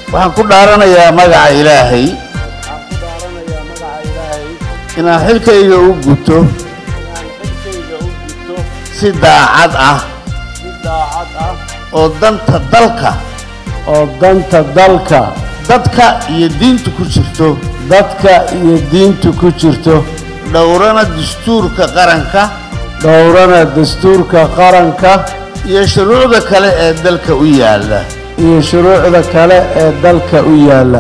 waxaan ku dhaaranayaa magaca ilaahay waxaan ku dhaaranayaa magaca ilaahay inaan xilkayga u guto inaan xilkayga u gudto si daacad ah si daacad ah oo danta dalka oo danta dalka dadka iyo diinta ku jirto dadka iyo diinta ku jirto dhowrana dastuurka qaranka dhowrana dastuurka qaranka iyo shuruucda kale ee dalka u yaalla iyo shuruucda kale ee dalka u yaalla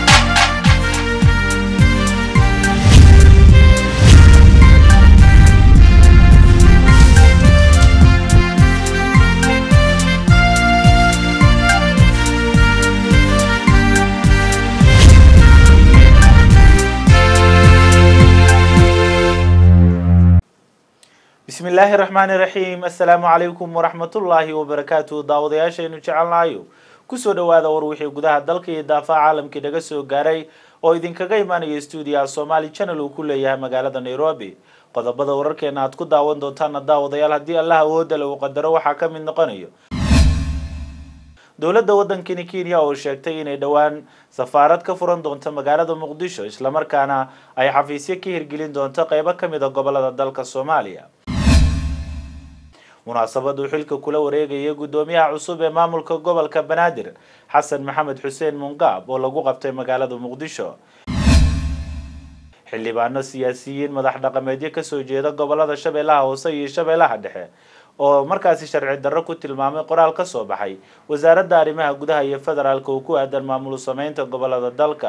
bismi illaahi raxmaani raxiim assalaamu calaykum waraxmatullaahi wabarakaatu daawadayaashaynu jecelnahayo kusoo dhowaada war wixii gudaha dalka iyo daafaha caalamkii naga soo gaaray oo idinkaga imaanaya stuudiyaha somaali channel uu ku leeyahay magaalada nairobi qodobada wararkeena aad ku daawan doontaana daawadayaal haddii allah awoodda le uu qadaro waxaa ka mid noqonayo dowladda waddankani kenya oo sheegtay inay dhowaan safaarad ka furan doonto magaalada muqdisho islamarkaana ay xafiisyo ka hirgelin doonto qeybo ka mid a gobolada dalka soomaaliya munaasabad uu xilka kula wareegayay guddoomiyaha cusub ee maamulka gobolka banaadir xasan maxamed xuseen mungaab oo lagu qabtay magaalada muqdisho xildhibaano siyaasiyiin madax dhaqameedyo kasoo jeeda gobolada shabeellaha hoose iyo shabeellaha dhexe oo markaasi sharci darro ku tilmaamay qoraal ka soo baxay wasaaradda arrimaha gudaha iyo federaalka oo ku aadan maamul sameynta gobolada dalka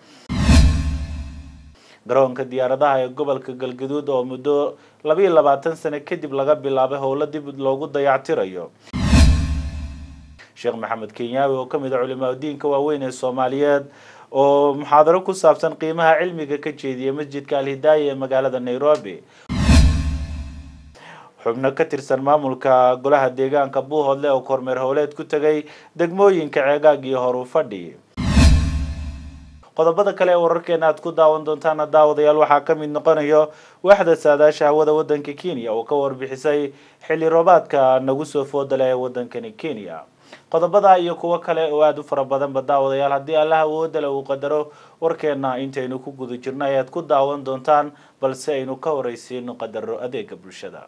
garoonka diyaaradaha ee gobolka galgaduud oo muddo labiiyo labaatan sano kadib laga bilaabay howlo dib loogu dayactirayo sheekh maxamed kenyaawi oo kamid a culimaa diinka waaweyn ee soomaaliyeed oo muxaadaro ku saabsan qiimaha cilmiga ka jeediyay masjidka alhidaaya ee magaalada nairobi xubno ka tirsan maamulka golaha deegaanka buuhoodle oo kormeer howleed ku tegay degmooyinka ceegaag iyo horu fadhi qodobada kale ee wararkeena aad ku daawan doontaana daawadayaal waxaa ka mid noqonayo waaxda saadaasha hawada waddanka kenya oo ka warbixisay xilli roobaadka nagu soo foodale ee waddankani kenya qodobada iyo kuwo kale oo aada u fara badanba daawadayaal haddii allah awoodale uu qadaro warkeena intaynu ku guda jirno ayaad ku daawan doontaan balse aynu ka horeysiino qadaro adeega bulshada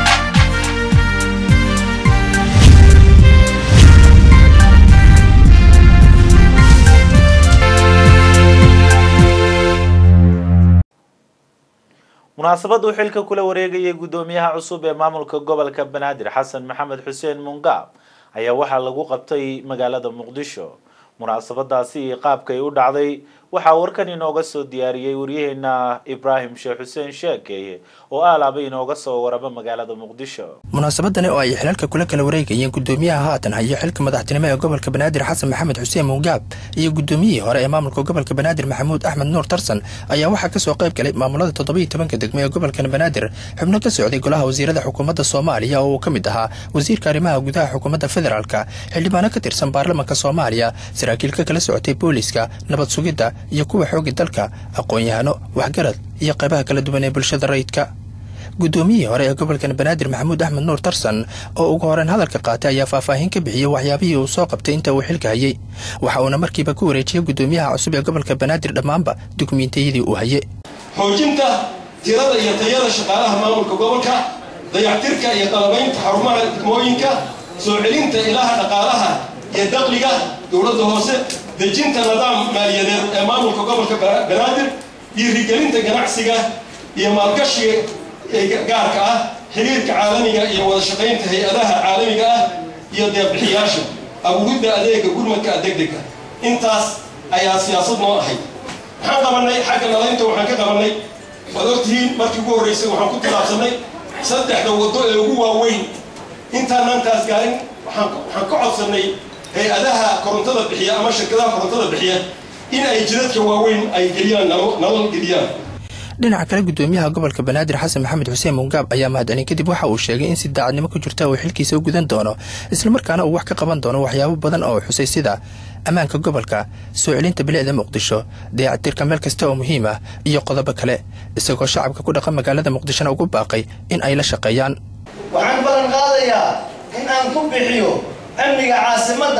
munaasabad uu xilka kula wareegayay guddoomiyaha cusub ee maamulka gobolka banaadir xasan maxamed xuseen mungaab ayaa waxaa lagu qabtay magaalada muqdisho munaasabadaasi iyo qaabkay u dhacday waxaa warkan inooga soo diyaariyey waryaheena ibraahim sheekh xuseen sheekeeye oo aalaaba inooga soo waraba magaalada muqdisho munaasabadani oo ay xilalka kula kala wareegayeen guddoomiyaha haatan hayo xilka madaxtinimo ee gobolka banaadir xasan maxamed xuseen mungaab iyo guddoomiyihii hore ee maamulka gobolka banaadir maxamuud axmed nuur tarsan ayaa waxaa kasoo qayb galay maamulada toddobiiyo tobanka degmo ee gobolkan banaadir xubno ka socday golaha wasiirada xukuumadda soomaaliya oo uu ka mid ahaa wasiirka arrimaha gudaha xukuumadda federaalka xildhibaano ka tirsan baarlamanka soomaaliya saraakiil ka kala socotay booliska nabad sugidda iyo kuwa xooga dalka aqoon-yahano waxgarad iyo qaybaha kala duwan ee bulshada rayidka guddoomiyihii hore ee gobolkan banaadir maxamuud axmed nuur tarsan oo ugu horeyn hadalka qaatay ayaa faahfaahin ka bixiyey waxyaabihii uu soo qabtay inta uu xilka hayey waxa uuna markiiba ku wareejiyey guddoomiyaha cusub ee gobolka banaadir dhammaanba dukumiintiyadii uu hayey xoojinta tirada iyo tayada shaqaalaha maamulka gobolka dayactirka iyo qalabaynta xarumaha degmooyinka soo celinta ilaha dhaqaalaha iyo daqliga dowladda hoose dejinta nidaam maaliyadeed ee maamulka gobolka banaadir dhiirigelinta ganacsiga iyo maalgashiga gaarka ah xiriirka caalamiga iyo wada shaqaynta hay-adaha caalamiga ah iyo deeqbixiyaasha abuuridda adeega gurmadka degdega intaas ayaa siyaasad noo ahayd waxaan qabanay xagga nadaynta waxaan ka qabanay waad ogtihiin markii ugu horreysay waxaan ku tilaabsanay saddexda waddo ee ugu waaweyn intaanaan taas gaarin waxaan ka codsanay hay-adaha korontada bixiya ama shirkadaha korontada bixiya in ay jidadka waaweyn ay geliyaan nalal geliyaan dhinaca kale guddoomiyaha gobolka banaadir xasan maxamed xuseen mungaab ayaa mahadcelin kadib waxa uu sheegay in si daacadnimo ku jirta uu xilkiisa u gudan doono islamarkaana uu wax ka qaban doono waxyaabo badan oo xusay sida ammaanka gobolka soo celinta bilicda muqdisho dayactirka meel kasta oo muhiim ah iyo qodobo kale isagoo shacabka ku dhaqan magaalada muqdishona ugu baaqay in ay la shaqeeyaan waxaan ballan qaadayaa in aan ku bixiyo amniga caasimadda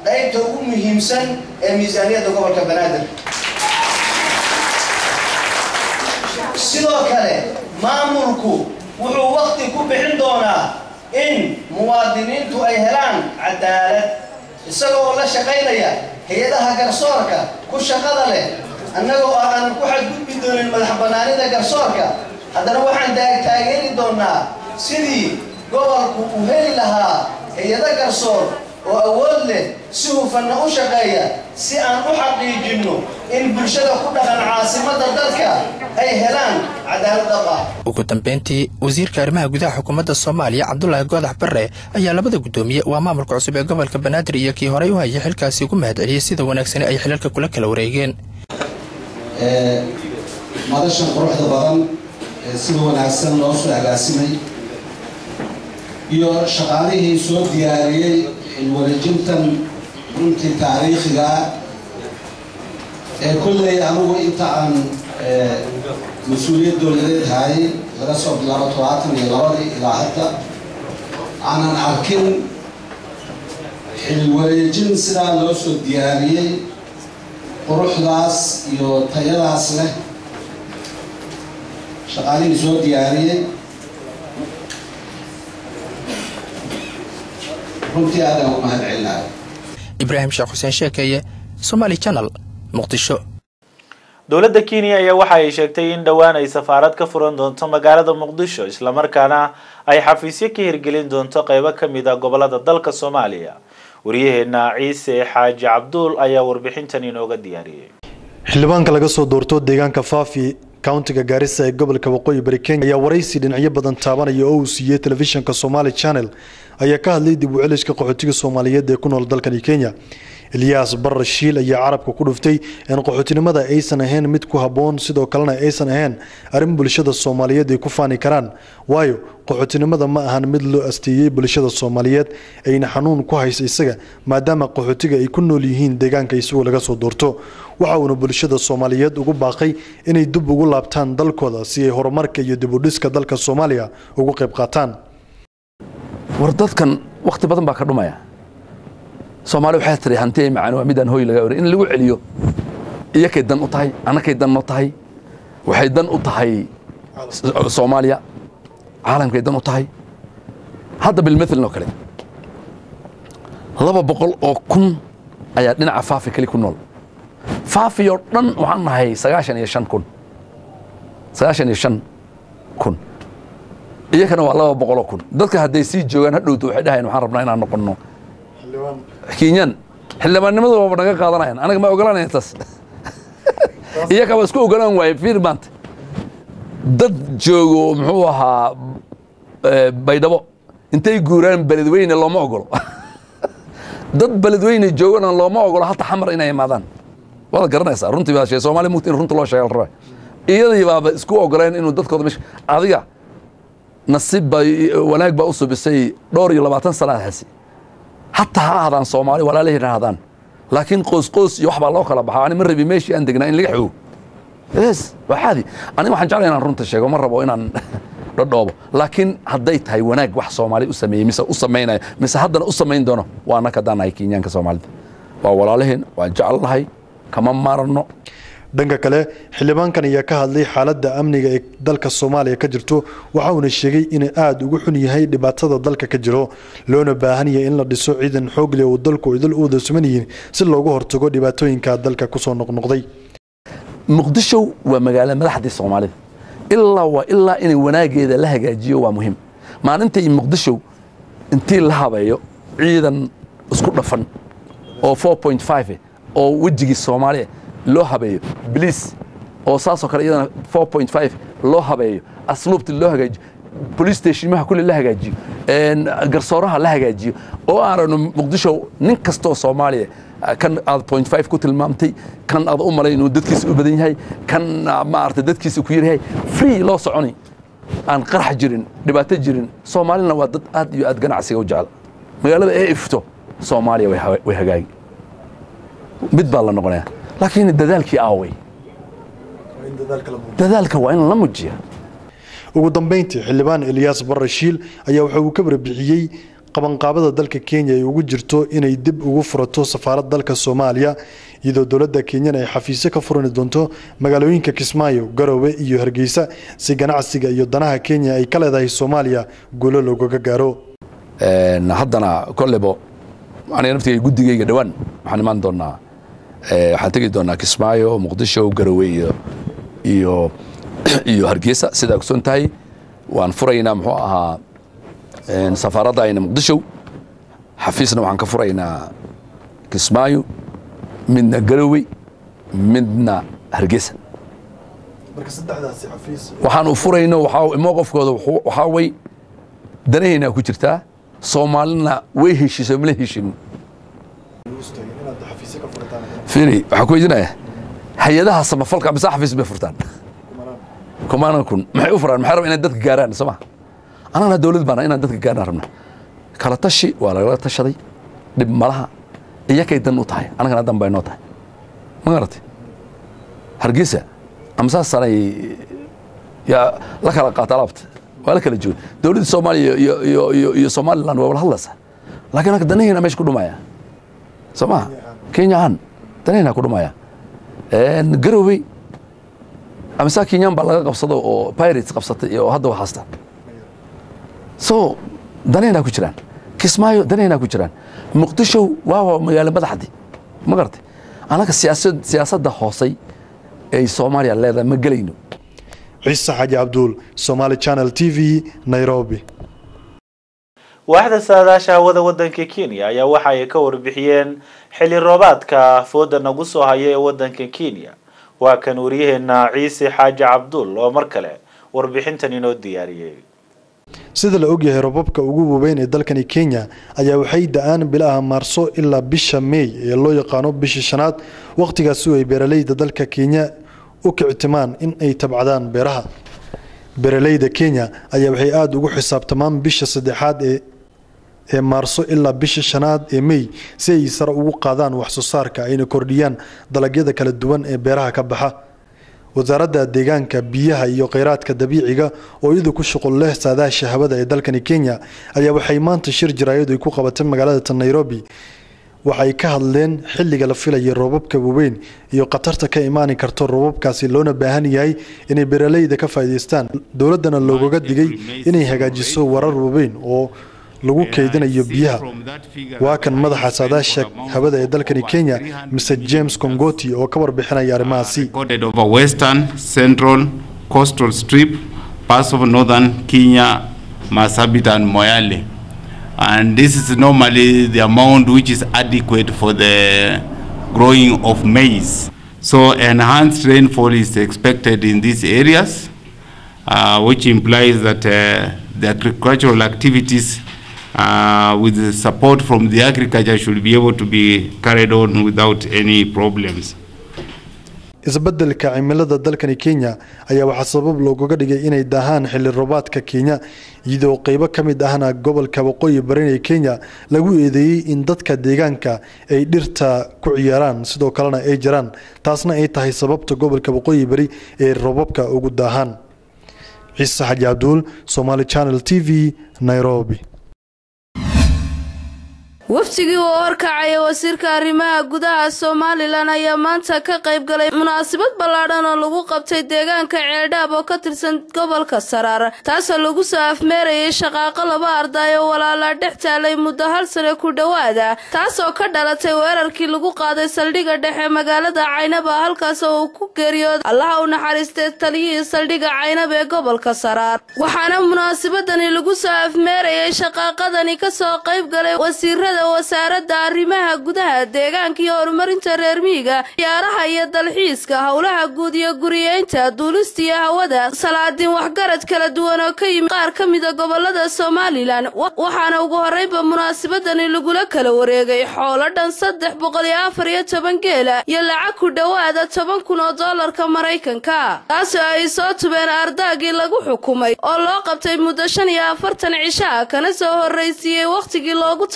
qaybta ugu muhiimsan ee miisaaniyadda gobolka banaadir sidoo kale maamulku wuxuu wakti ku bixin doonaa in muwaadiniintu ay helaan cadaalad isagoo la shaqaynaya hay-adaha garsoorka ku shaqada leh annagoo aanan ku xadgudbi doonin madax bannaanida garsoorka haddana waxaan taageeri doonaa sidii gobolku uu heli lahaa hay-ado garsoor oo awood leh si hufanna u shaqeeya si aan u xaqiijinno in bulshada ku dhaqan caasimadda dalka ay helaan cadaalad dhab ah ugu dambeyntii wasiirka arrimaha gudaha xukuumadda soomaaliya cabdulaahi goodax barre ayaa labada guddoomiye waa maamulka cusub ee gobolka banaadir iyo kii horey u hayay xilkaasi ugu mahad celiyey sida wanaagsani ay xilalka kula kala wareegeen madashan quruxda badan ee sida wanaagsan loo soo agaasimay iyo shaqaalihii soo diyaariyey xilwareejintan runtii taariikhiga ee kolley anugu inta aan mas-uuliyad dowladeed haayay laga soo bilaabo todobaatan iyo labadii ilaa hadda aanan arkin xilwareejin sidaa loo soo diyaariyey quruxdaas iyo tayadaas leh shaqaalihii soo diyaariyey runtii aadaan u mahad celinayo ibraahim sheekh xuseen sheekeeye somaali janal muqdisho dowladda kenya ayaa waxa ay sheegtay in dhowaan ay safaarad ka furan doonto magaalada muqdisho islamarkaana ay xafiisyo ka hirgelin doonto qeybo ka mid a gobolada dalka soomaaliya waryaheena ciise xaaji cabduul ayaa warbixintan inooga diyaariyey xildhibaanka laga soo doorto deegaanka faafi countiga gaarisa ee gobolka waqooyi bari kenya ayaa waraysi dhinacyo badan taabanaya oo uu siiyey telefishinka somaali channel ayaa ka hadlay dib u celiska qaxootiga soomaaliyeed ee ku nool dalkani kenya eliyas barar shiil ayaa carabka ku dhuftay in qaxootinimada aysan ahayn mid ku habboon sidoo kalena aysan ahayn arrin bulshada soomaaliyeed ay ku faani karaan waayo qaxootinimada ma ahan mid loo asteeyey bulshada soomaaliyeed ayna xanuun ku haysa isaga maadaama qaxootiga ay ku nool yihiin deegaanka isagoo laga soo doorto waxa uuna bulshada soomaaliyeed ugu baaqay inay dib ugu laabtaan dalkooda si ay horumarka iyo dibudhiska dalka soomaaliya ugu qayb qaataan war dadkan wakhti badan baa ka dhumaya soomaali waxay tiri hanti macaan waa midaan hooy laga oray in lagu celiyo iyakay dan u tahay annakay dan noo tahay waxay dan u tahay soomaaliya caalamkay dan u tahay hadda bilmathalin oo kale laba boqol oo kun ayaa dhinaca faafi keli ku nool faafi oo dhan waxaan nahay sagaashan iyo shan kun sagaashan iyo shan kun iyakana waa laba boqol oo kun dadka hadday sii joogaan hadhowto waxay dhahayan waxaan rabnaa inaan noqonno kenyan xildhibaannimadu waaba naga qaadanayan anaga ma ogolaanaya taas iyakaba isku ogolaan waaye fiir maanta dad joogo muxuu ahaa baydhabo intay guuraan beledweyne looma ogolo dad beledweyne joogana looma ogolo hata xamar inay imaadaan waad garanaysaa runtii baa shee soomaaliya mugta in runta loo sheega la rabaa iyadii baaba isku ogoleen inuu dadkooda meesha adiga nasiib baa wanaag baa u subisay dhowr iyo labaatan sanaad hasi hataa ha ahdaan soomaali walaalahina ahdaan laakiin qoos qoos iyo wax baa loo kala baxaa ani ma rabi meeshii aan degnaa in laga xoogo yes waa xaadi aniga waxaan jeclay inaan runta sheego ma rabo inaan dhodhoobo laakiin hadday tahay wanaag wax soomaali u sameeyey mise u samaynayo mise haddana u samayn doono waa annaka haddaan nahay kenyaanka soomaalida waa walaalaheen waan jecelnahay kama maarano dhanka kale xildhibaankan ayaa ka hadlay xaaladda amniga ee dalka soomaaliya ka jirto waxa uuna sheegay inuu aada ugu xun yahay dhibaatada dalka ka jiro loona baahan yahay in la dhiso ciidan xoog leh oo dalku idil u wada suman yihiin si looga hortago dhibaatooyinka dalka kusoo noqnoqday muqdisho waa magaalo madaxdii soomaalida ilaa waa ilaa inay wanaageeda la hagaajiyo waa muhiim maalintay muqdisho intii la habeeyo ciidan isku dhafan oo 4.5 oo wejigii soomaaliya loo habeeyo bliis oo saasoo kale iyadana 4.5 loo habeeyo asluubti loo hagaajiyo police stationmaha kulli la hagaajiyo garsooraha la hagaajiyo oo aananu muqdisho nin kastoo soomaaliya kan aad point five ku tilmaamtay kan aad u malay inuu dadkiisa u badan yahay kan maarata dadkiisa ku yaryahay free loo soconi aan qarax jirin dhibaato jirin soomaalina waa dad aad iyo aad ganacsiga u jecel magaalada ee ifto soomaaliya way hagaagi mid baa la noqonaya laakiin dadaalkii aaway dadaalka waa in la mujiya ugu dambeyntii xildhibaan eliyas barre shiil ayaa waxa uu ka warbixiyey qabanqaabada dalka kenya ay ugu jirto inay dib ugu furato safaarad dalka soomaaliya iyadoo dowladda kenyana ay xafiisyo ka furani doonto magaalooyinka kismaayo garowe iyo hargeysa si ganacsiga iyo danaha kenya ay ka leedahay soomaaliya guulo loogaga gaaro haddana kollebo aniga naftigay guddigayga dhowaan waxaan imaan doonaa waxaan tegi doonaa kismaayo muqdisho garowe iyo iyo iyo hargeysa sidaa kusoon tahay waan furaynaa muxuu ahaa safaaradda ayna muqdisho xafiisna waxaan ka furaynaa kismaayo midna garowe midna hargeysa waxaan u furayno mowqafkooda waxaa way danahaynaa ku jirtaa soomaalina way heshiiso mala heshin fiiri waxaan ku weydiinaya hay-adaha samafalka mise xafiis bay furtaan kumaanan kun maxay u furaan maxay rabaa inay dadka gaaraan soo ma anagana dowlad baana inaan dadka gaarnaan rabna kala tashi waa lagala tashaday dhib malaha iyakay dan u tahay anagana dan bay noo tahay ma garatay hargeysa ama saasanay yaa la kala qaata alaabta waa la kala jooga dowladda soomaaliya iyo iyo iyo iyo somaliland waa wala hadlaysa laakiin anka danahayna meesha ku dhumaya soo maha kenya ahaan danahayna ku dhumaya garowe amasa kenyan baa laga qabsado oo pirates qabsatay oo hadda waxaasta so danayna ku jiraan kismaayo danayna ku jiraan muqdisho waa magaalo madaxdi ma garatay anaga siyaasad siyaasadda hoosay ay soomaaliya leedahay ma gelayno ciise xaji cabduul somaali channel t v nairobi waaxda saadaasha hawada wadanka kenya ayaa waxa ay ka warbixiyeen xilli roobaadka fooda nagu soo haya ee wadanka kenya waa kan wariyaheena ciise xaaji cabduul oo mar kale warbixintan inoo diyaariyey sida la ogyahay robabka ugu waaweyn ee dalkani kenya ayaa waxay da-aan bilaha maarso ilaa bisha meey ee loo yaqaano bisha shanaad wakhtigaasi ay beeraleyda dalka kenya u kictimaan in ay tabcadaan beeraha beeraleyda kenya ayaa waxay aada ugu xisaabtamaan bisha saddexaad ee ee maarso ilaa bisha shanaad ee mey si ay sare ugu qaadaan waxsoo saarka ayna kordhiyaan dalagyada kala duwan ee beeraha ka baxa wasaaradda deegaanka biyaha iyo kheyraadka dabiiciga oo iyadu ku shuqul leh saadaasha hawada ee dalkani kenya ayaa waxay maanta shir jaraayadu ay ku qabatay magaalada nairobi waxay ka hadleen xilliga la filayay roobabka waaweyn iyo khatarta ka imaani karto roobabkaasi loona baahan yahay inay beeraleyda ka faa'iidaystaan dowladdana loogaga digay inay hagaajiso warar waaweyn oo lagu keydinayo biyaha waa kan madaxa saadaasha hawada ee dalkani kenya mr james congoti oo ka warbixinaya arrimahaasi over western central coastal strip parts of northern kenya marsabit and moyale and this is normally the amount which is adequate for the growing of maize so enhanced rainfall is expected in these areas uh, which implies that uh, the agricultural activities uh, with the support from the agriculture should be able to be carried on without any problems. isbeddelka cimilada dalkani kenya ayaa waxaa sabab loogaga dhigay inay daahaan xilli roobaadka kenya iyadoo qeybo ka mid ahna gobolka waqooyi barin ee kenya lagu eedeeyey in dadka deegaanka ay dhirta ku ciyaaraan sidoo kalena ay jiraan taasna ay tahay sababta gobolka waqooyi bari ee roobabka ugu daahaan ciise xaji cabduul somaali channel t v nairobi wafdigii uu horkacaya wasiirka arrimaha gudaha somalilan ayaa maanta ka qayb galay munaasabad ballaadhan oo lagu qabtay deegaanka ceeldhaab oo ka tirsan gobolka saraar taasoo lagu soo afmeerayay shaqaaqo laba arday oo walaalaa dhex taalay muddo hal sane ku dhowaada taasoo ka dhalatay weerarkii lagu qaaday saldhigga dhexe magaalada caynaba halkaas oo uu ku geeriyooday allaha u naxariistay taliyihii saldhigga caynab ee gobolka saraar waxaana munaasabadani lagu soo afmeerayay shaqaaqadani kasoo qayb galay wasiirada wasaaradda arrimaha gudaha deegaanka iyo horumarinta reer miyiga ciyaaraha iyo dalxiiska howlaha guud iyo guriyeynta duulista iyo hawada salaadiin waxgarad kala duwan oo ka yimid qaar ka mida gobolada somalilan waxaana ugu horreynba munaasabadani lagula kala wareegay xoolo dhan saddex boqol iyo afar iyo toban geela iyo lacag ku dhowaada toban kun oo doolarka maraykanka taasoo ay soo tubeen ardaagii lagu xukumay oo loo qabtay muddo shan iyo afartan cishaa kana soo horraysiiyey wakhtigii loogu talagalay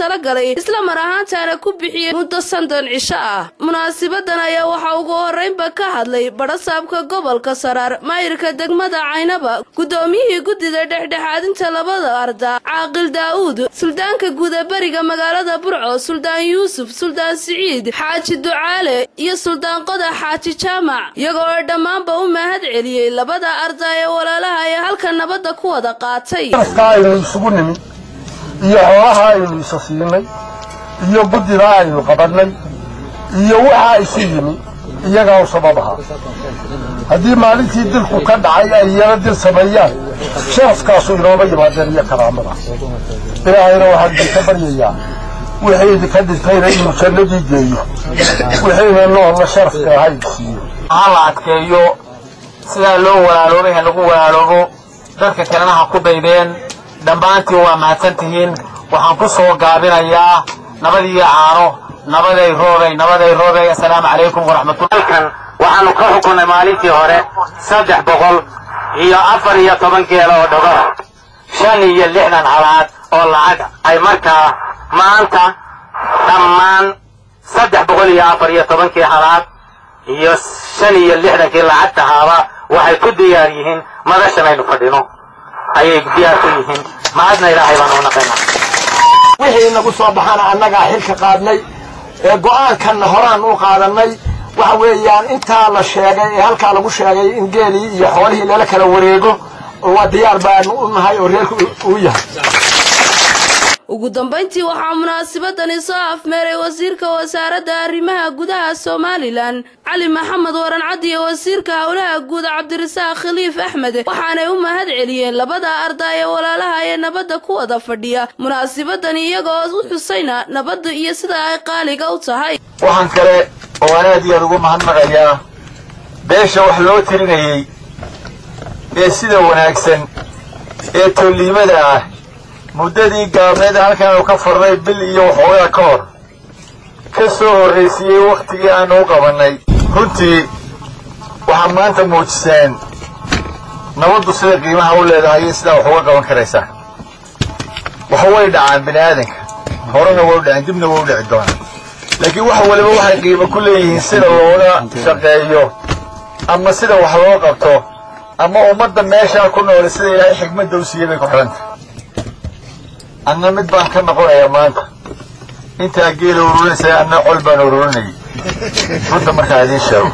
dhigay isla mar ahaantaana ku bixiyey muddo sandon cisho ah munaasibadan ayaa waxaa ugu horreynba ka hadlay badhasaabka gobolka saraar maayirka degmada caynaba guddoomiyihii guddida dhexdhexaadinta labada arda caaqil daa'uud suldaanka guudaberiga magaalada burco suldaan yuusuf suldaan siciid xaaji ducaale iyo suldaan qodax xaaji jaamac iyagoo ay dhammaanba u mahad celiyey labada arda ee walaalaha ee halka nabadda ku wada qaatay aynu isugu nimid iyo xoolaha aynu isa siinay iyo guddida aynu qabannay iyo waxa isu yimi iyagaa u sabab ahaa haddii maalintii dilku ka dhacay ay iyana dil sameeyaan sharafkaasu inooma yimaadeen iyo karaamada ilaahayna waxaan idinka baryayaa wixii idinka dhintayna inuu jannadii geeyo wixiina noolna sharafka ahayd siiyo ha la adkeeyo sidaa loo walaaloobay ha lagu walaaloobo dadka kalena ha ku daydeen dhammaantiin waa mahadsan tihiin waxaan ku soo gaabinayaa nabadiyo caano nabaday roobay nabaday roobay assalaamu calaykum waraxmatullah waxaanu ka xukunnay maalintii hore saddex boqol iyo afar iyo toban geela oo dhogor shan iyo lixdan halaad oo lacag ay markaa maanta dhammaan saddex boqol iyo afar iyo tobankii halaad iyo shan iyo lixdankii lacagta haaba waxay ku diyaar yihiin madashan aynu fadhino ayay diyaar ku yihiin mahadna ilaahay baan u naqaynaa wixii nagu soo baxana annagaa xilka qaadnay ee go'aankanna horaan u qaadannay waxa weeyaan intaa la sheegay ee halkaa lagu sheegay in geelii iyo xoolihii lala kala wareego waa diyaar baanu u nahay oo reerku uu yahay ugu dambayntii waxaa munaasabadani soo afmeeray wasiirka wasaaradda arrimaha gudaha somalilan cali maxamed warancad iyo wasiirka howlaha guud cabdirasaaq khaliif axmed waxaanay u mahad celiyeen labada arda ee walaalaha ee nabadda ku wada fadhiya munaasabadani iyagoo u xusayna nabadda iyo sida ay qaaliga u tahay waxaan kale oo aan aad iyo aad ugu mahadnaqayaa beesha wax loo tirinayey ee sida wanaagsan ee tolliimada ah muddadii gaabneed halkaanu ka furnay bil iyo waxoogaa ka hor ka soo horraysiiyey wakhtigii aanu u qabannay runtii waxaad maanta muujiseen nabaddu sida qiimaha u leedahay iyo sidaa wax uga qaban karaysaa waxa way dhacaan bini aadanka horena way u dhaceen dibna way u dhici doonaan laakiin wax waliba waxay qiimo ku leeyihiin sida looga shaqeeyo ama sida wax loo qabto ama ummadda meeshaa ku noole sida ilaahay xigmadda u siiyey bay ku xidhantay anna mid baan ka noqonayaa maanta intaa geela ururinaysa anna col baan ururinayay runta markaa idiin sheego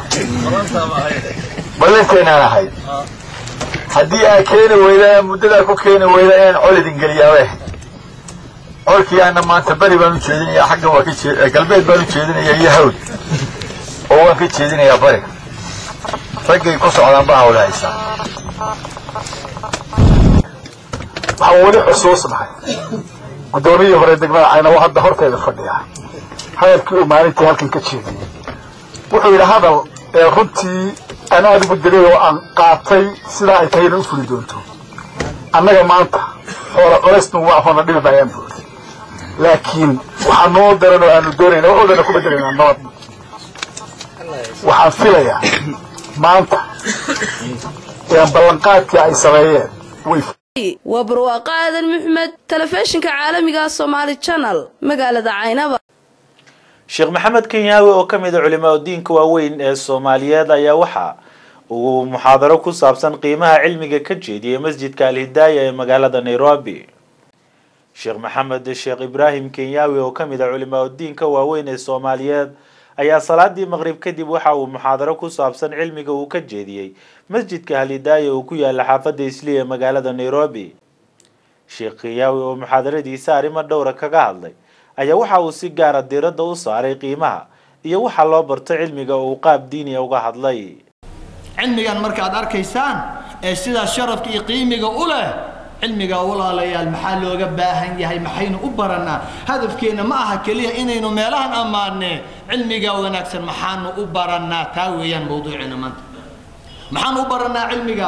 ballantaynaan ahayd haddii aa keeni weydaa muddadaa ku keeni weydaa inaan col idin geliyaabe colkii anna maanta beri baan u jeedinayaa xaggan waa ka jee galbeed baan u jeedinayaa iyo hawd oo waan ka jeedinayaa bariga raggay ku socdaan baa hawla haysaa waxaan weli xusuusnahay guddoomiyii hore degmada caynawo hadda horteeda fadhiya hadalkii uu maalintii halkan ka jeediyey wuxuu yidhi hadal ee runtii aan aada ugu dilay oo aan qaatay sidaa ay tahayna u fuli doonto annaga maanta xoola colaysnu waa hoona dhibi maayaan buuri laakiin waxaa noo daran oo aanu doonayna waxoodana ku bedelaynaa nabad waxaan filayaa maanta ee ballanqaadkii ay sameeyeen way waa barwaaqo aadan maxmed telefishinka caalamiga somaali janal magaalada caynaba sheekh maxamed kenyaawi oo ka mid a culimaa diinka waaweyn ee soomaaliyeed ayaa waxa uu muxaadaro ku saabsan qiimaha cilmiga ka jeediyey masjidka alhidaaya ee magaalada nairobi sheekh maxamed sheekh ibraahim kenyaawi oo ka mid a culimaa diinka waaweyn ee soomaaliyeed ayaa salaadii maqrib kadib waxa uu muxaadaro ku saabsan cilmiga uu ka jeediyey masjidka halhidaaya uu ku yaala xaafadda isli ee magaalada nairobi sheekh kenyaawi oo muxaadaradiisa arrimo dhowra kaga hadlay ayaa waxa uu si gaara diiradda u saaray qiimaha iyo waxa loo barto cilmiga uu qaab diiniya uga hadlay cilmigan markaad arkaysaan ee sidaa sharafka iyo qiimiga u leh cilmiga walaalayaal maxaa looga baahan yahay maxaynu u baranaa hadafkeenna ma aha keliya inaynu meelahan ammaanne cilmiga wanaagsan maxaanu u baranaa taa weeyaan mawduuceena maanta maxaan u baranaa cilmiga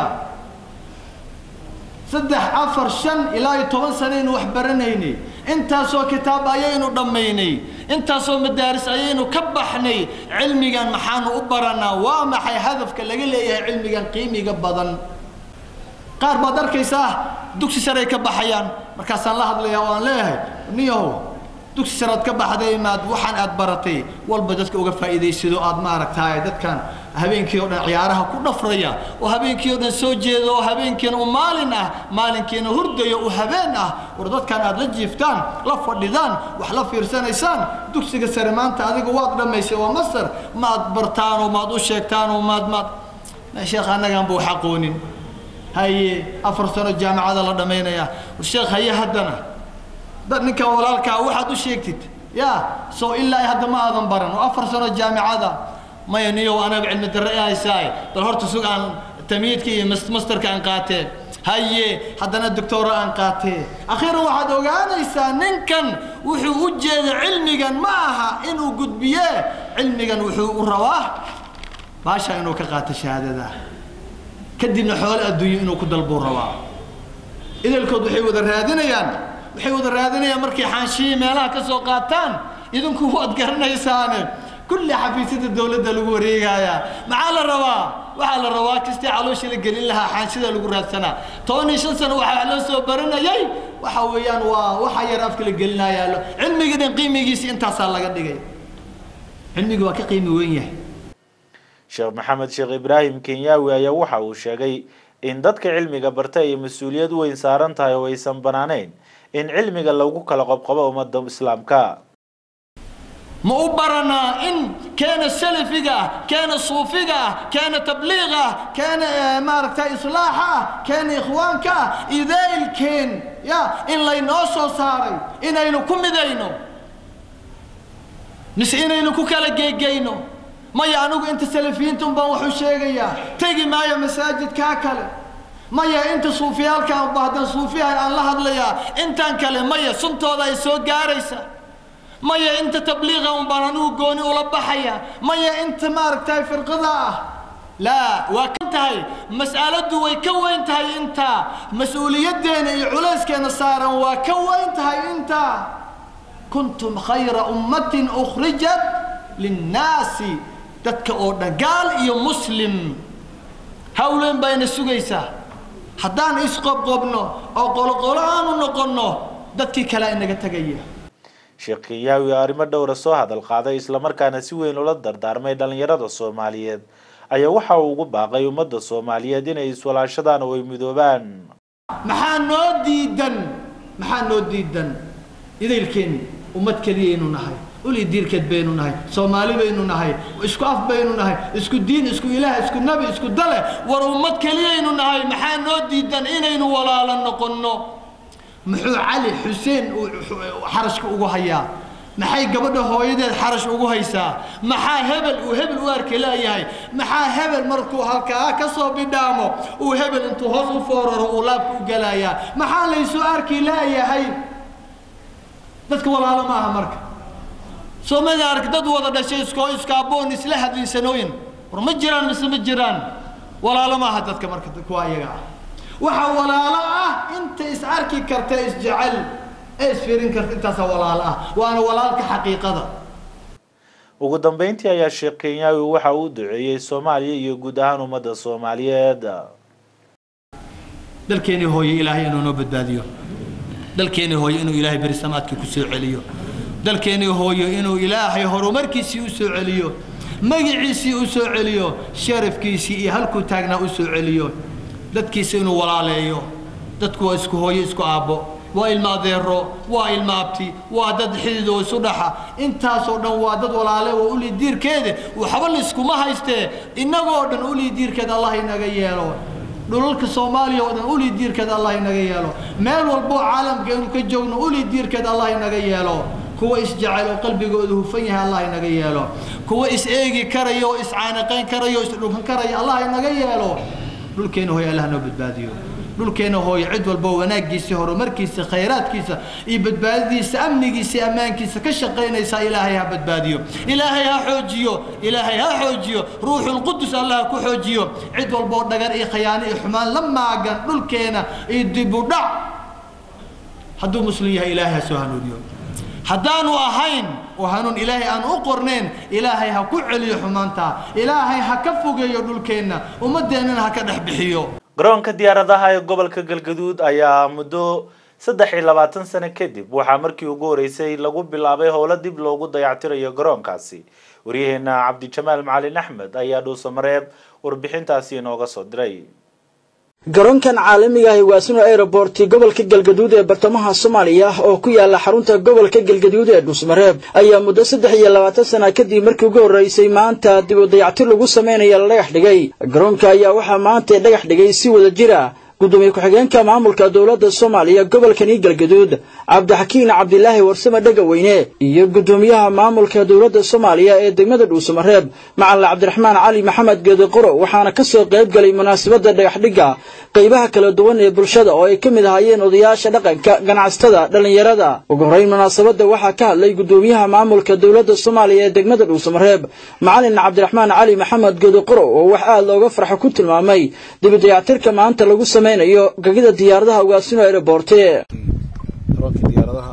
saddex afar shan ilaa iyo toban sanaynu wax baranaynay intaasoo kitaab ayaynu dhammaynay intaasoo madaaris ayaynu ka baxnay cilmigan maxaanu u baranaa waa maxay hadafka laga leeyahay cilmigan qiimiga badan qaar baad arkaysaa dugsi saray ka baxayaan markaasaan la hadlayaa oo aan leeyahay niyahow dugsi saraad ka baxday maad waxaan aad baratay walba dadka uga faa'iidaysado aad maaragtaay dadkan habeenkii oo dhan ciyaaraha ku dhafraya oo habeenkii oo dhan soo jeeda oo habeenkiina u maalin ah maalinkiina hurdayo u habeen ah war dadkan aad la jiiftaan la fadhidaan wax la fiirsanaysaan dugsiga sare maanta adiga waad dhammaysay waa masar maad bartaan oo maad u sheegtaan oo maad maad sheekh annagaan buu xaqoonin haye afar sano jaamacada la dhammaynaya sheekh haye haddana dad ninkan walaalkaa waxaad u sheegtid ya soo ilaa hadda ma aadan baran oo afar sano jaamicada maya niyow anaga cilmi darre i haysaay bal horta sug aan tamyiidka iyo masterka aan qaatee haye haddana doctora aan qaatee akhiiran waxaad ogaanaysaa ninkan wuxuu u jeeda cilmigan ma aha inuu gudbiye cilmigan wuxuu u rabaa baasha inuu ka qaato shahaadada kadibna xoole adduunyo inuu ku dalbuu rabaa idalkood waxay wada raadinayaan waxay wada raadinayaan markay xaanshihii meelaha ka soo qaataan idinku waad garanaysaane kulli xafiisyada dowladda lagu wareegayaa maxaa la rabaa waxaa la rabaa kastii calooshii la gelin lahaa xaanshida lagu raadsanaa toban iyo shan sano waxaa loo soo baranayay waxa weeyaan waa waxa yar afka la gelinayaa cilmiga dhan qiimigiisa intaasaa laga dhigay cilmiga waa ka qiimi weyn yahay sheekh maxamed sheekh ibraahim kenyaawi ayaa waxa uu sheegay in dadka cilmiga barta ay mas-uuliyad weyn saaran tahay oo aysan banaaneyn in cilmiga lagu kala qobqabo ummadda islaamka ma u baranaa in keena salafiga ah keena suufiga ah keena tabliiga ah keena maaragta islaaxa ah keena ikhwaanka ah idaylkeen ya in laynoo soo saaray inaynu ku midayno mise inaynu ku kala geegeyno maya anigu inta salafiyiinta un baan waxu sheegayaa tegi maayo masaajidkaa kale maya inta suufiyaalkaan bahdan suufiyahan aan la hadlayaa intaan kale maya suntooda ay soo gaaraysa maya inta tabliiqa un baan anigu gooni ula baxaya maya inta maaragtay firqada ah laa waa ka tahay mas'aladdu way ka weyn tahay intaa mas-uuliyaddeena iyo culayskeena saaran waa ka weyn tahay intaa kuntum khayra ummatin ukhrijat linnaasi dadka oo dhan gaal iyo muslim hawleen bayna sugaysaa haddaan isqobqobno oo qoloqolo aanu noqonno dadkii kalea inaga tegaya sheekh kenyaawi arrimo dhowra soo hadal qaaday islamarkaana si weyn ula dardaarmay dhallinyarada soomaaliyeed ayaa waxa uu ugu baaqay ummadda soomaaliyeed inay iswalaashadaan oo ay midoobaan maxaa noo diidan maxaa noo diidan idaylkeenni ummad keliyaynu nahay uli diirkeed baynu nahay soomaali baynu nahay isku af baynu nahay isku diin isku ilaah isku nabi isku dale war ummad keliyaynu nahay maxaa noo diidan inaynu walaalo noqonno muxuu cali xuseen uu xarashka ugu hayaa maxay gabadha hooyadeed xarash ugu haysaa maxaa hebel uu hebel u arki leeyahay maxaa hebel markuu halkaa ka soo bidhaamo uu hebel intuu hoos u fooraro uu laabka u gelayaa maxaa laysu arki leeyahay dadka walaalo ma aha marka soomada ark dad wada dhashay iskoo iskaaboon isla hadlaysanooyin war ma jiraan mise ma jiraan walaalo maaha dadka marka kuwa iyaga ah waxaa walaalo ah inta is arki karta isjecel ee isfiirin karta intaasaa walaalo ah waana walaalka xaqiiqada ugu dambeyntii ayaa sheekh kenyaawi waxa uu duceeyey soomaaliya iyo guud ahaan ummadda soomaaliyeed dalkeenii hooye ilaahay inuu noo badbaadiyo dalkeenii hooye inuu ilaahay beri samaadka ku soo celiyo dalkeenii hooyo inuu ilaahay horumarkiisii u soo celiyo magiciisii u soo celiyo sharafkiisii iyo halkuu taagnaa u soo celiyo dadkiisa inuu walaaleeyo dadku waa isku hooyo isku aabbo waa ilma adeero waa ilma abti waa dad xidid oo isu dhaxa intaasoo dhan waa dad walaale waa uli diirkeede waxba layskuma haystee innagoo dhan uli diirkeed allah inaga yeelo dhulalka soomaaliya oo dhan uli diirkeed allah inaga yeelo meel walboo caalamka inuu ka joogno uli diirkeed allah inaga yeelo kuwa isjecel oo qalbigooda hufan yahay allah inaga yeelo kuwa is eegi karaya oo iscaanaqayn karaya oo isdhulkan karaya allah inaga yeelo dhulkeena hooye allah noo badbaadiyo dhulkeena hooye cid walbo wanaaggiisa horumarkiisa khayraadkiisa iyo badbaadadiisa amnigiisa ammaankiisa ka shaqaynaysa ilaahay ha badbaadiyo ilaahay ha xoojiyo ilaahay ha xoojiyo ruuxulqudus allah ku xoojiyo cid walboo dhagar iyo khayaano iyo xumaan la maagan dhulkeena iyo dibudhac hadduu muslim yahay ilaahay ha soo hanuuniyo haddaanu ahayn oo hanuun ilaahay aan u qornayn ilaahay ha ku celiyo xumaanta ilaahay ha ka fogeeyo dhulkeenna ummaddeennana ha ka dhex bixiyo garoonka diyaaradaha ee gobolka galgaduud ayaa muddo saddex iyo labaatan sano kadib waxaa markii ugu horeysay lagu bilaabay howlo dib loogu dayactirayo garoonkaasi waryaheena cabdijamaal macalin axmed ayaa dhuusamareeb warbixintaasi inooga soo diray garoonkan caalamiga ah waasino aeroborti gobolka galgaduud ee bartamaha soomaaliya oo ku yaala xarunta gobolka galgaduud ee dhuusmareeb ayaa muddo saddex iyo labaatan sana kadib markii ugu horreysay maanta dib u dayactir lagu sameynaya la dhagax dhigay garoonka ayaa waxaa maanta dhagax dhigay si wada jira gudoomiye ku-xigeenka maamulka dowladda soomaaliya gobolkani galgaduud cabdixakiin cabdilaahi warsame dhegaweyne iyo gudoomiyaha maamulka dowladda soomaaliya ee degmada dhuusamareeb macalin cabdiraxmaan cali maxamed geediqoro waxaana ka soo qayb galay munaasabadda dhagaxdhigga qaybaha kala duwan ee bulshada oo ay ka mid ahaayeen odayaasha dhaqanka ganacsatada dhallinyarada ugu horreyn munaasabadda waxaa ka hadlay gudoomiyaha maamulka dowladda soomaaliya ee degmada dhuusamareeb macalin cabdiraxmaan cali maxamed geediqoro oo wax aad looga farxo ku tilmaamay dibidayactirka maanta lagu samaynayo gagida diyaaradaha ugaasino aeroborte garoonka diyaaradaha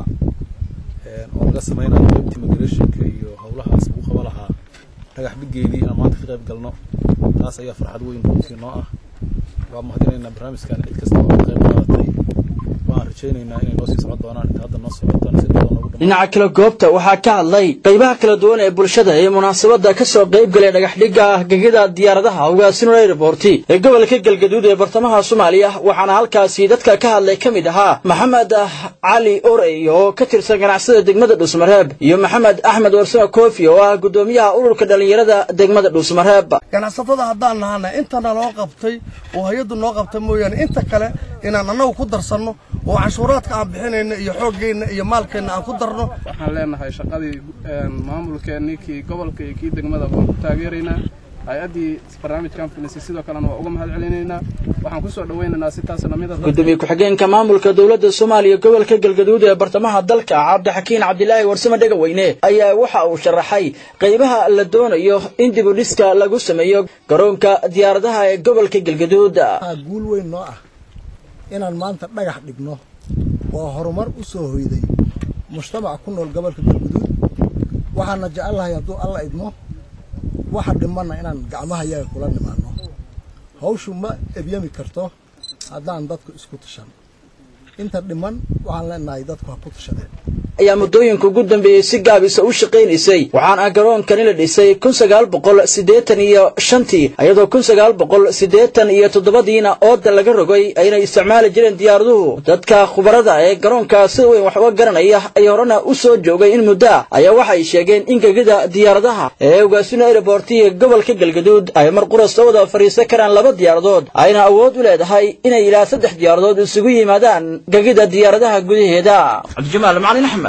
oo laga samaynayo qaybtii migrationka iyo howlahaas lagu qaba lahaa dhagax dhigeedii aan maanta ka qayb galno taas ayaa farxad weyn runtii noo ah waa mahadinaynaa barnaamijkan cid kasta oo qayb qaadatay waan rajaynaynaa inay noo sii socon doonaan inta hadda noo socotaan si dhawaa noogu dhinaca kale goobta waxaa ka hadlay qaybaha kala duwan ee bulshada ee munaasabadda ka soo qayb galay dhagaxdhigga gegida diyaaradaha ugaasino aeroborti ee gobolka galgaduud ee bartamaha soomaaliya waxaana halkaasi dadka ka hadlay ka mid ahaa maxamed cali orey oo ka tirsan ganacsada degmada dhuusmareeb iyo maxamed axmed warsame koofi oo ah gudoomiyaha ururka dhallinyarada degmada dhuusmareeb ganacsatada haddaan nahana intana loo qabtay oo hay-addu noo qabtay mooyaane inta kale inaan annagu ku darsanno oo canshuuraadka aan bixinayna iyo xooggeenna iyo maalkeenna aan ku darno waxaan leenahay shaqadii maamulkeennii kii gobolka iyo kii degmada waan ku taageeraynaa hay-addii barnaamijkan filisay sidoo kalena waa uga mahad celinaynaa waxaan ku soo dhawaynaynaa si taas lamida gudoomiye ku-xigeenka maamulka dowladda soomaaliya gobolka galgaduud ee bartamaha dalka cabdixakiin cabdilaahi warsame dhegaweyne ayaa waxa uu sharaxay qaybaha la doonayo in dib u dhiska lagu sameeyo garoonka diyaaradaha ee gobolka galgaduud guul weyn noo ah inaan maanta dhagax dhigno waa horumar u soo hoyday mujtamaca ku nool gobolka galguduud waxaana jecelnahay hadduu alla idmo waxa dhimanna inaan gacmaha yaga kula nimaano hawshu ma ebyami karto haddaan dadku isku tashan inta dhiman waxaan leenahay dadku ha ku tashadeen ayaa muddooyinka ugu dambeeyey si gaabisa u shaqaynaysay waxaana garoonkani la dhisay kun sagaal boqol siddeetan iyo shantii iyadoo kun sagaal boqol siddeetan iyo toddobadiina ooda laga rogay ayna isticmaali jireen diyaaraduhu dadka khubarada ee garoonka sida weyn wax uga garanaya ay horena u soo joogay in muddo ah ayaa waxay sheegeen in gegida diyaaradaha ee ugaasino aerobortiga gobolka galgaduud ay mar qura soo wada fadhiisan karaan laba diyaaradood ayna awood u leedahay inay ilaa saddex diyaaradood isugu yimaadaan gegida diyaaradaha gudaheeda cabdijamaal macalin axmed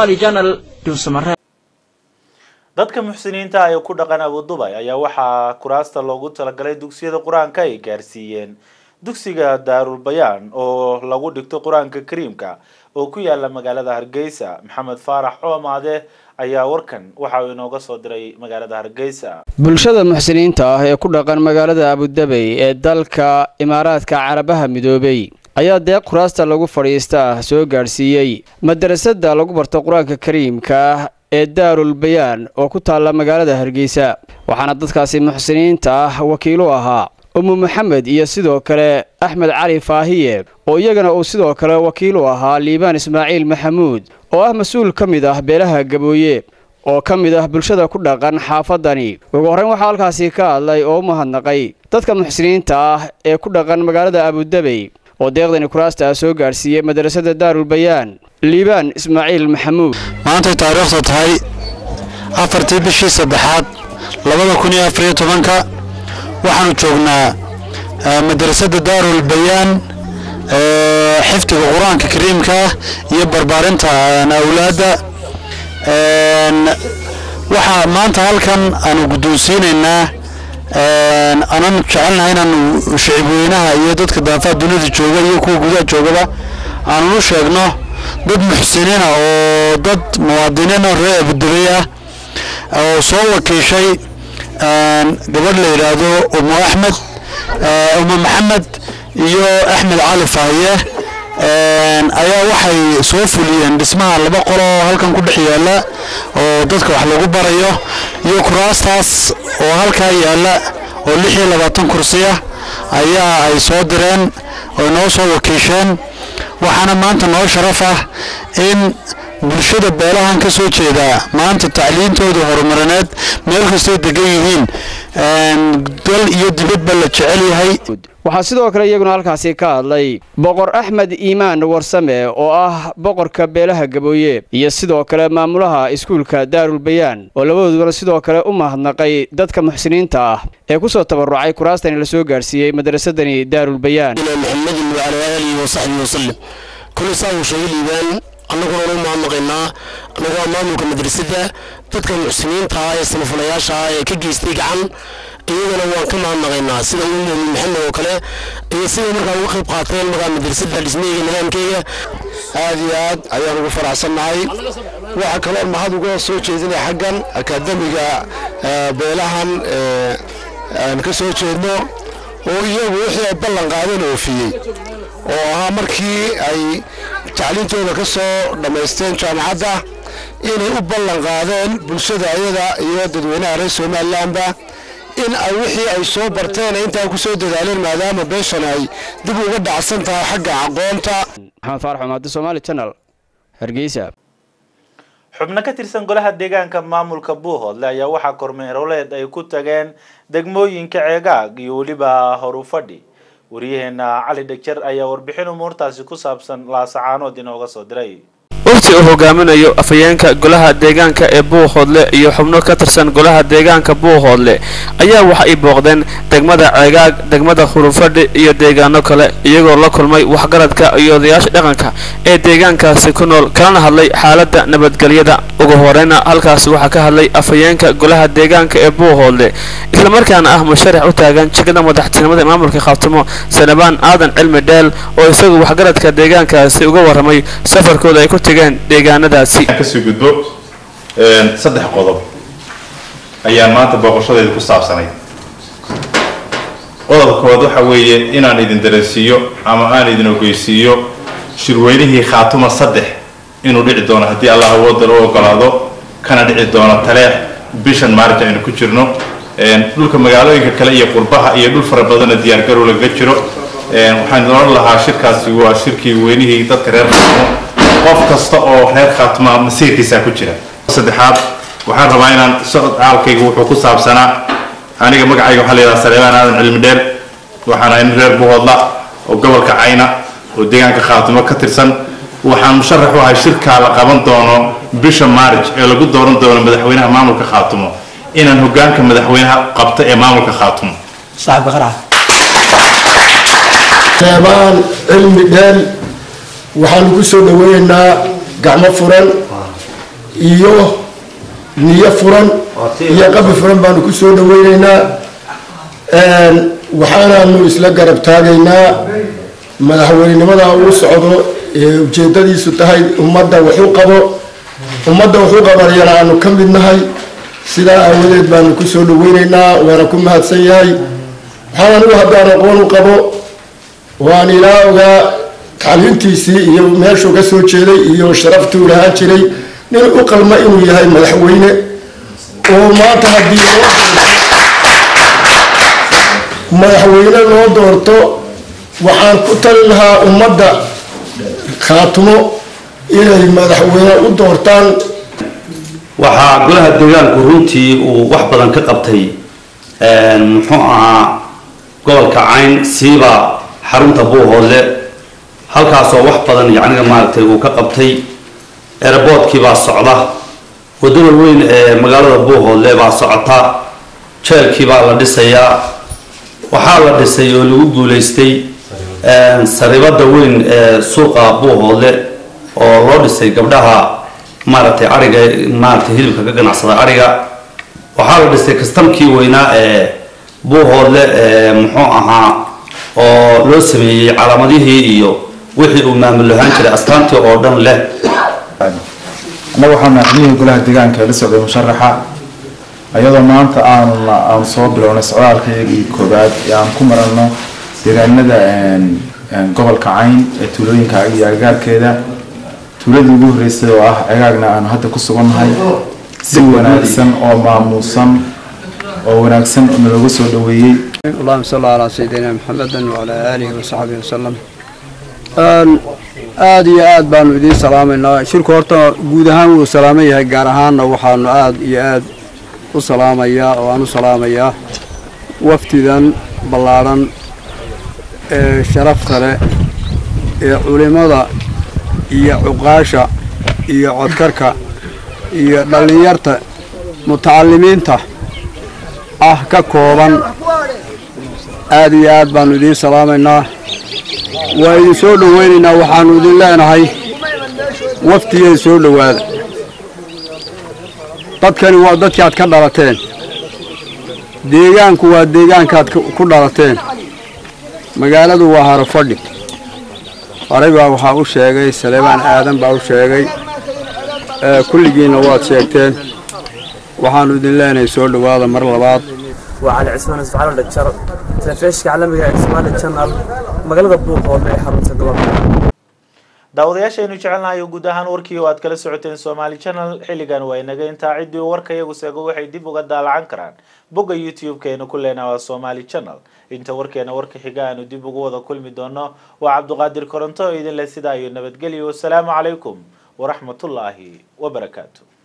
dadka muxsiniinta ee ku dhaqan abudubay ayaa waxaa kuraasta loogu talagalay dugsiyada qur-aanka ay gaarsiiyeen dugsiga daarul bayaan oo lagu dhigto qur-aanka kariimka oo ku yaala magaalada hargeysa maxamed faarax coomaade ayaa warkan waxa uu inooga soo diray magaalada hargeysa bulshada muxsiniinta ah ee ku dhaqan magaalada abudabey ee dalka imaaraadka carabaha midoobey ayaa deeq kuraasta lagu fadhiista ah soo gaadhsiiyey madarasada lagu barto qur-aanka kariimka ee daarul bayaan oo ku taalla magaalada hargeysa waxaana dadkaasi muxsiniinta ah wakiilu ahaa umu maxamed iyo sidoo kale axmed cali faahiye oo iyagana uu sidoo kale wakiilu ahaa liibaan ismaaciil maxamuud oo ah mas-uul ka mid ah beelaha gabooye oo ka mid ah bulshada ku dhaqan xaafadani ugu horreyn waxaa halkaasi ka hadlay oo u mahadnaqay dadka muxsiniinta ah ee ku dhaqan magaalada abudabey oo deeqdani kuraasta soo gaadhsiiyey madarasada daarul bayaan liibaan ismaaciil maxamuud maantay taariikhda tahay afartii bishii saddexaad labada kun iyo afariyo tobanka waxaanu joognaa madarasada daarul bayaan xifdiga qur-aanka kariimka ah iyo barbaarinta awlaadda waxaa maanta halkan aanu guddoonsiinaynaa aanan jecelnahay inaanu shicibweynaha iyo dadka daafaha dunida jooga iyo kuwa gudaha joogaba aanan u sheegno dad muxsiniina oo dad muwaadiniina reer abudabey ah oo soo wakiishay gabadh la yidhaahdo umu axmed umu maxamed iyo axmed cali faahiye ayaa waxay soo fuliyeen dhismaha laba qolo oo halkan ku dhex yaala oo dadka wax lagu barayo iyo kuraastaas oo halkaa yaala oo lix iyo labaatan kursi ah ayaa ay soo direen oo noo soo wakiisheen waxaana maanta noo sharaf ah in bulshada beelahan ka soo jeeda maanta tacliintooda horumarineed meel kastoo degan yihiin dal iyo dibadba la jecel yahay waxaa sidoo kale iyaguna halkaasi ka hadlay boqor axmed iimaan warsame oo ah boqorka beelaha gabooye iyo sidoo kale maamulaha iskuulka daarul bayaan oo labadooduna sidoo kale u mahadnaqay dadka muxsiniinta ah ee ku soo tabarucay kuraastani la soo gaadhsiiyey madrasadani daarul bayaan maxamedin wacalaa aalihi wasaxbihi wasalim kulli saa uu sheegay liibaan annaguna unu mahadnaqaynaa annagoo maamulka madrasadda dadka muxsiniinta ah ee samafalayaasha ah ee ka geystay gacan iyagana waan ka mahadnaqaynaa sida uu muumin maxamed oo kale iyo sida markaa uga qayb qaateen markaa madrasadda dhismaheyga nidaamkeyga aad iyo aad ayaan ugu faraxsannahay waxaa kaloo mahad uga soo jeedinaya xaggan akaademiga beelahan aan ka soo jeedno oo iyagu wixii ay ballan qaadeen oofiyey oo ahaa markii ay tacliintooda ka soo dhammaysteen jaamacadda inay u ballan qaadeen bulshada ayada iyo dadweynaha reer somalilanba in ay wixii ay soo barteen intaa ku soo dadaaleen maadaama beeshan ay dib uga dhacsan tahay xagga aqoonta maxamed faarax umaadi somaali channel hargeysa xubno ka tirsan golaha deegaanka maamulka buuhoodle ayaa waxaa kormeeroleed ay ku tageen degmooyinka ceegaag iyo weliba horufadhi wariyaheena cali dhegjar ayaa warbixin umuurtaasi ku saabsan laasacaanood inooga soo diray wafti uu hogaaminayo afhayeenka golaha deegaanka ee buuhoodle iyo xubno ka tirsan golaha deegaanka buuhoodle ayaa waxa ay booqdeen degmada ceegaag degmada hurufadhi iyo deegaano kale iyagoo la kulmay waxgaradka iyo odayaasha dhaqanka ee deegaankaasi ku nool kalana hadlay xaaladda nabadgelyada ugu horeyna halkaasi waxaa ka hadlay afhayeenka golaha deegaanka ee buuhoodle islamarkaana ah musharax u taagan jegada madaxtinimada maamulka khaatimo sanabaan aadan cilmi dheel oo isagu waxgaradka deegaankaasi uga warramay safarkooda ay ku tegeen deegaanadaasi kasii gudbo saddex qodob ayaan maanta booqashadeeda ku saabsanay qodobka koowaad waxa weeye inaan idin dareensiiyo ama aan idin ogeysiiyo shirweynihii khaatuma saddex inuu dhici doono haddii allah awooda u ogolaado kana dhici doono taleex bishan maalinta aynu ku jirno dhulka magaalooyinka kale iyo qurbaha iyo dhul fara badana diyaargarow lagaga jiro waxaan oran lahaa shirkaasi waa shirkii weynihii dadka reer khaatumo qof kasta oo reer khaatuma masiirkiisa ku jira saddexaad waxaan rabaa inaan socod caalkayga wuxuu ku saabsanaa aniga magacayga waxaa la yidhaha saleebaan aadan cilmi dheer waxaan ahay nin reer buhoodla oo gobolka cayna oo deegaanka khaatumo ka tirsan waxaan musharax u ahay shirkaa la qaban doono bisha maarij ee lagu dooran doono madaxweynaha maamulka khaatumo inaan hogaanka madaxweynaha qabto ee maamulka khaatumo saleebaan cilmi dheel waxaanu ku soo dhaweynaynaa gacmo furan iyo niyo furan iyo qabi furan baanu ku soo dhaweynaynaa waxaanaanu isla garab taagaynaa madaxweynenimada uu socdo ee ujeedadiisu tahay ummadda waxu qabo ummadda waxu qabanayana aanu ka mid nahay sidaa aawadeed baanu ku soo dhaweynaynaa waana ku mahadsan yahay waxaan anigu haddaan aqoon u qabo waan ilaa ogaa tacliintiisii iyo meeshuu ka soo jeeday iyo sharaftuu lahaan jiray nin u qalma inuu yahay madaxweyne oo maanta haddii madaxweyne loo doorto waxaan ku tali lahaa ummadda khaatumo inay madaxweyne u doortaan waxaa golaha deegaanku runtii uu wax badan ka qabtay muxuu ahaa gobolka cayn siiba xarunta buuhoodle halkaasoo wax badan yacniga maaragtay uu ka qabtay eraboodkii baa socda waddada weyn ee magaalada buuhoodle baa socota jeelkii baa la dhisayaa waxaa la dhisay oo lagu guulaystay saribada weyn ee suuqa buuhoodle oo loo dhisay gabdhaha maaragtay ariga maaragtay hilibka ka ganacsada ariga waxaa la dhisay kastamkii weynaa ee buuhoodle ee muxuu ahaa oo loo sameeyey calaamadihii iyo wixii uu maamul ahaan jiray astaantii oo dhan leh annaga waxaan madaxweynaha golaha deegaanka la socday musharaxa ayadoo maanta aan aan soo bilownay socdaalkaygii koobaad ee aan ku marano deegaanada gobolka cayn ee tuulooyinka iyo agagaarkeeda tuuladii ugu horreysay oo ah cegaagna aanu hadda ku sugannahay si wanaagsan oo maamuusan oo wanaagsan nalooga soo dhaweeyey اللهم صل على سيدنا محمد وعلى آله وصحبه وسلم aada iyo aad baanu idiin salaamaynaa shirku horta guud ahaan wuu salaaman yahay gaar ahaanna waxaanu aad iyo aad u salaamayaa oo aan u salaamayaa wafdidan ballaadhan ee sharafta leh ee culimmada iyo cuqaasha iyo codkarka iyo dhallinyarta mutacalimiinta ah ka kooban aad iyo aad baanu idiin salaamaynaa waa idin soo dhowaynaynaa waxaannu idin leenahay wafdigay soo dhowaada dadkani waa dadkii aad ka dhalateen deegaanku waa deegaankaad ku dhalateen magaaladu waa harofadhi horey baa waxaa u sheegay saleebaan aadan baa u sheegay kulligiinna waad sheegteen waxaannu idin leenahay soo dhowaada mar labaad وعلي عثمان اسفعال دكتور تلفزيون caalamiga ee Somali Channel magaalada Buuqood ee xarunta gobolka daawadayaashaynu jecelnahay guud ahaan warkii oo aad kala socoteen Somali Channel xilligan waa inaga intaa cidii warka iyagu seego waxay dib uga daalacan karaan bogga YouTube-keena ku leenahay waa Somali Channel inta warkeena warka xiga aanu dib ugu wada kulmi doono waa Cabduqaadir Koronto idin la sidaa iyo nabadgelyo wassalaamu calaykum waraxmatullaahi wabarakaatuh